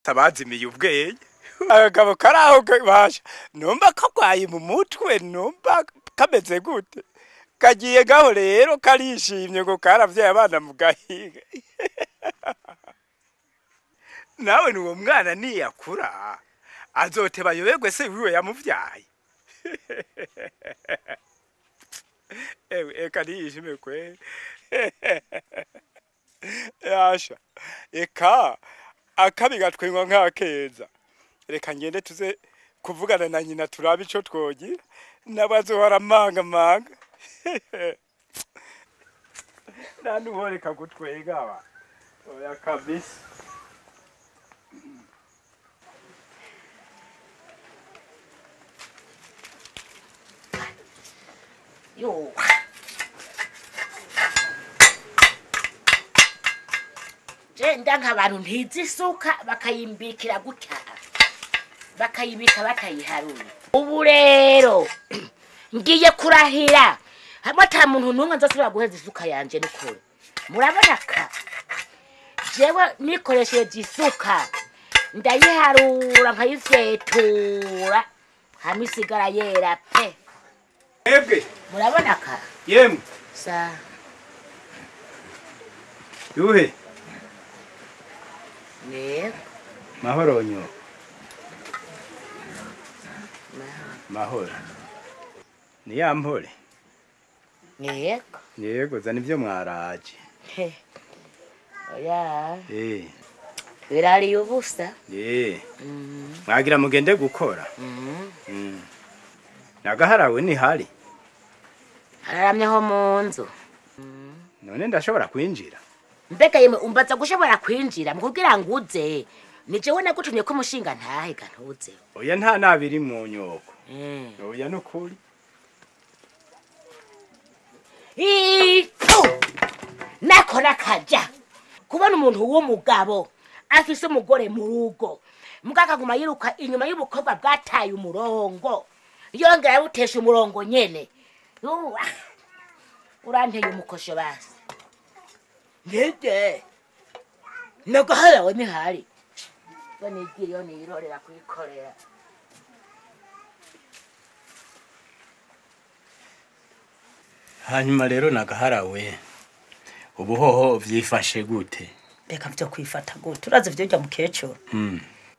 abazimiye ubwenge akagabo kari aho basha numva kagwaye mu mutwe numva kameze gute kagiye gaho rero karishimye ngo karavyaye abana mu gahiga nawe nuwo mwana niyakura azoteba ayoberwe se wiwe yamuvyaye ewe eka niyishime kweli yasha eka akabi gatwenywa nk'akeza reka ngende tuze kuvugana na nyina turabe ico twogira nabazohora manga manga nanuboreka gutwega aba oya kabisa yo jenda nk'abantu ntizi isuka bakayimbikira gutya bakayibika batayiharuye ubu rero ngiye kurahira hamwe ata muntu n'umwe nzasubira guheza isuka yanje nikure murabona ka jewe nikoresheje isuka ndayiharura nkayifyetura hamwe isigara yera pe ebwe murabona ka yemwe sa yuhe yego mahoro nyo mahoro ni ya mpore yego yego zana ivyo mwaraje He. oya eh birariye ubusa eh Mhm, mwagira mugende gukora mhm. mm. nagaharawe ni hari hararamyeho mu nzu none ndashobora kwinjira mbega yemwe umbaza gushobora kwinjira mu kugira ngo uze ni jewe nagutumye ko umushinga ntahe ga ntuze oya nta nabiri mu nyoko Eh. oya nukuri Itu! nako nakaja kubona umuntu w'umugabo afise umugore mu rugo muga akaguma yiruka inyuma y'ubukobwa bwataye umurongo yongera yawutesha umurongo nyene Yuwa! uranteye umukosho basi ngede nagaharawe nihari yo nigiriyo niyirorera kuyikorera hanyuma rero nagaharawe ubuhoho vyifashe gute reka byo kwifata gute urazi vyurya mukecuru mm.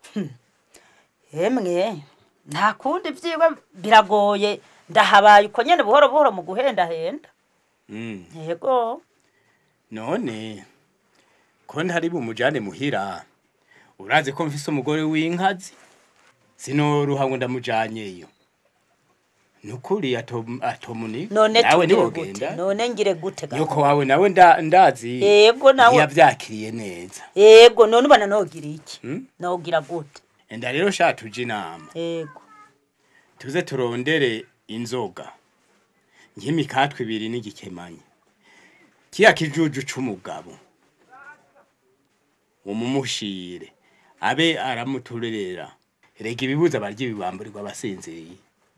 yemwe nta kundi vyiwe biragoye ndahabaye uko nyene buhoro buhoro mu guhendahenda mm. yego none ko ntari bumujane muhira urazi ko mfise umugore w'inkazi sinoruha ngo ndamujanyeyo nukuri atom atomunika none nawe tugire niwogenda gute none ngire gute ga nyoko wawe nawe nda, ndazi yego nawe ntiyavyakiriye neza yego none ubona nogira iki Hmm? nogira gute enda rero sha tuje inama yego tuze turondere inzoga nk'imikatwe ibiri n'igikemanyi kiya kijuju c'umugabo umumushire abe aramuturerera rega ibibuza barya ibibamburirwa abasinziriye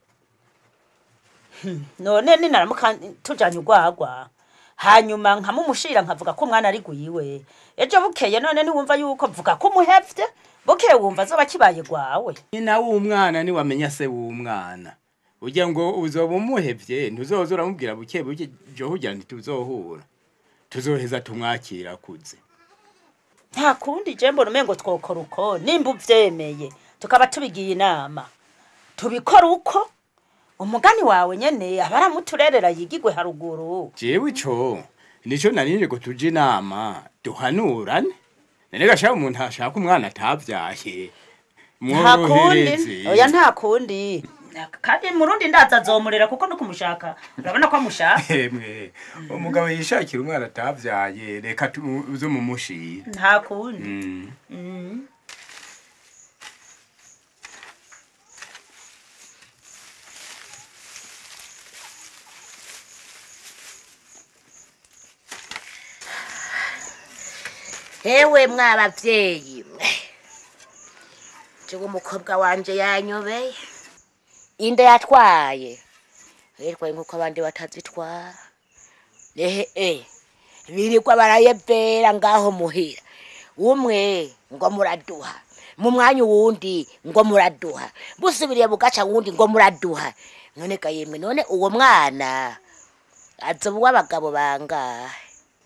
none ninaramuka tujanye urwagwa hanyuma nkamumushira nkavuga ko umwana ari gwiwe ejo bukeye none ntiwumva yuko mvuga ko umuhevye bukeye wumva azoba kibaye gwawe nyina w'umwana niwamenya se w'umwana ugira ngo uzoba umuhevye ntuzoza uramubwira buke buke jo kugira ntituzohura tuzoheza tumwakira akuze nta kundi je mbona umengo twokora uko nimba uvyemeye tukaba tubigiye inama tubikora uko umugani wawe nyene aba aramuturerera yigigwe haruguru jewe ico nico narinje ngo tuje inama duhanurane none gashaka umuntu ashaka umwana atavyaye nta kundi mworohereze oya nta kundi kandi murundi ndaza azomurera kuko no kumushaka urabona ko amushaka emwe umugabo yishakira umwana atavyaye reka tuze mumushira nta kundi Mm. Mm. hewe mwabavyeyi mwe jewe umukobwa wanje yanyobeye inda yatwaye yitwaye nk'uko abandi batazitwara ehe e birirwa barayevera ngaho muhira umwe ngo muraduha mu mwanya uwundi ngo muraduha busubiriye bugaca wundi ngo muraduha none ga yemwe none uwo mwana azoba uw'abagabo bangahe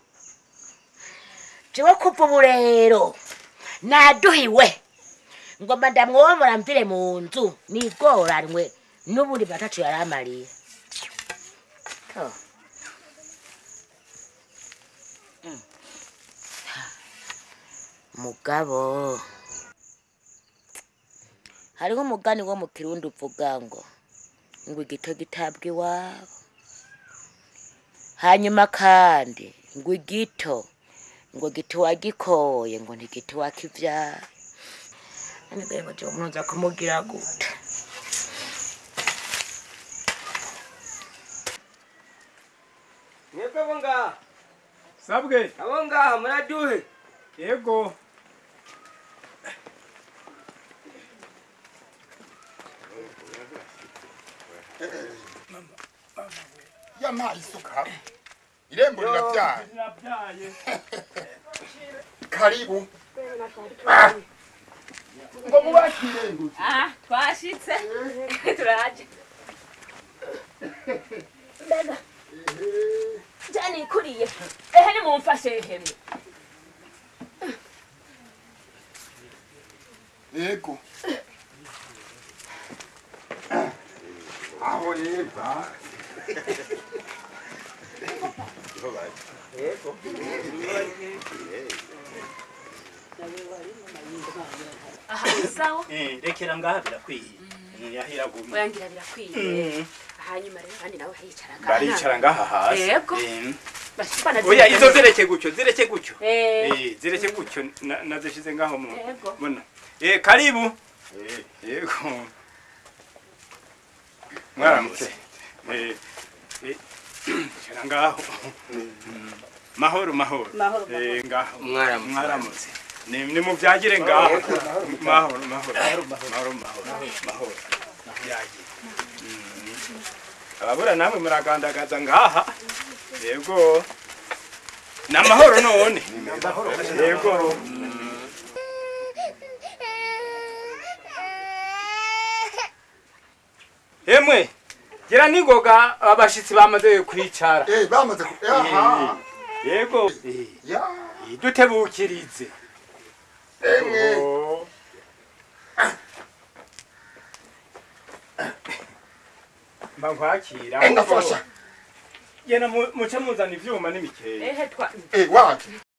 jewe kuva ubu rero naduhiwe ngomba ndamwomora mvire mu nzu nigoranwe n'ubundi batacu yari amariye Oh. Mm. mugabo hariho umugani wo mu kirundi uvuga ngo ngo igito gitabwa iwabo hanyuma kandi ngo igito ngo gito wagikoye ngo ntigito wakivyara anagaye ngo jewe munoza kumugira gute mwebwe abo ngaha sabwe abo ngaha muraduhe yego yampaye isuka irembo rirabyaye Nabyaye. karibu Ah! ngo mubakire nguti Ah, twashitse turaje mbega janikuriye ehe nimumfashe hemwe yego aho reba aha sawa Eh, rekera ngaha birakwiye Eh, yahera gumwe oyangira birakwiye hanyuma rero abandi nabo hicara baricara ngaha hasi Yego. Eh, bashikana oya izo zireke gutyo zireke gutyo eh Eh, zireke gutyo na- nazishize ngaho mu Yego. muno eh karibu yego mwaramutse eh eh, kera ngaho mahoro mahoro Mahoro, eh ngaho Mwaramutse. mwaramutse ni ni muvyagire ngaho mahoro mahoro mahoro mahoro mahoro muvyagire Mm. ababura namwe muragandagaza ngaha yego namahoro none yego emwe gira ningoga abashitsi bamaze kwicara eh bamaze ku aha yego ya dutebukirize emwe Oh. mba nkwakira ndafasha gena mu- muce muzana ivyuma n'imikeye ehe twa eh waje